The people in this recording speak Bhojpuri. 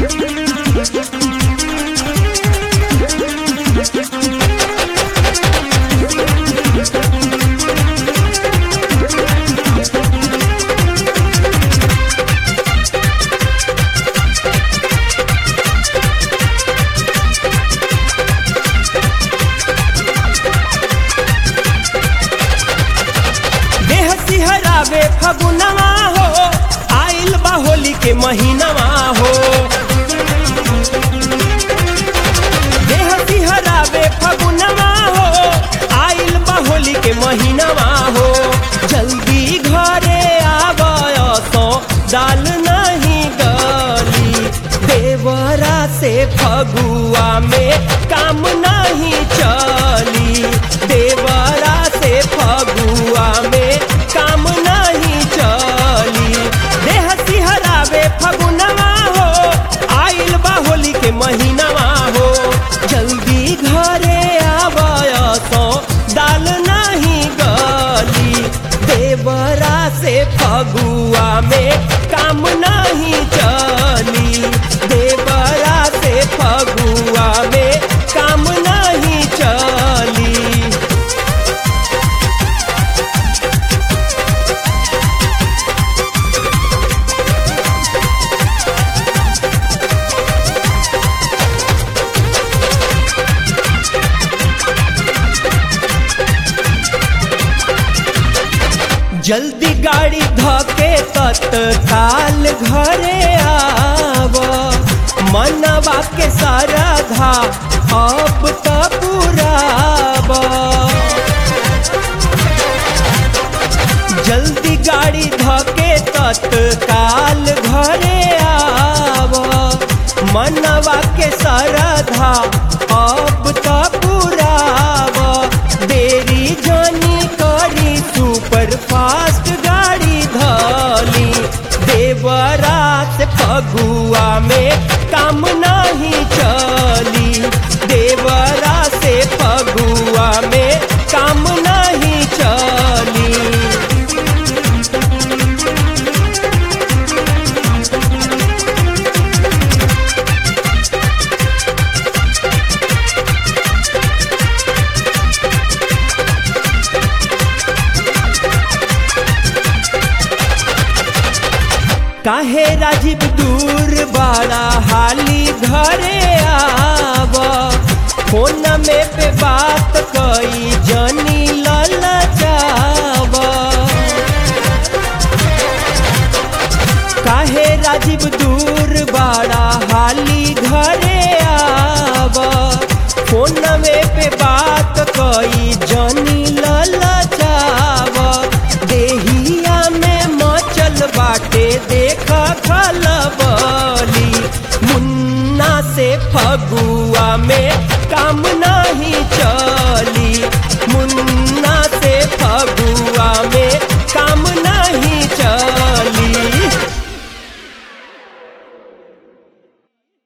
देह सिहरावे फगुनवा हो आइल बा होली के महीनवा हो देह सिहरावे फगुनवा हो आइल बा होली के महीनवा हो जल्दी घरे आवय तो दाल नहीं गली देवरा से फगुआ में काम नहीं चली देवरा से फगुआ में काम नहीं चली देह सिहरावे फगुनवा हो आइल बा होली के महीनवा हो जल्दी घरे आवय तो दाल नहीं गली देवरा से फगुआ में काम नहीं चली देवरा से फगुआ में काम नहीं चली जल्दी गाड़ी धके तत्काल घरे आव मनवा के सारा धा अब त पुराब जल्दी गाड़ी धके तत्काल घरे आव मनवा के सारा धा अब त पुराब देरी जानी करी सुपर फास्ट गाड़ी धली देवरा से फगुआ में काम नहीं चली देवरा से फगुआ में काम नहीं चली काहे राजीव दूर बड़ा हाली घरे आव फोन में पे बात कई जनी ललचाव काहे राजीव दूर बड़ा हाली घरे आव फोन में पे बात कई जनी ललचाव देहिया में मचल बाटे देख खलबली मुन्ना से फगुआ में काम नहीं चली मुन्ना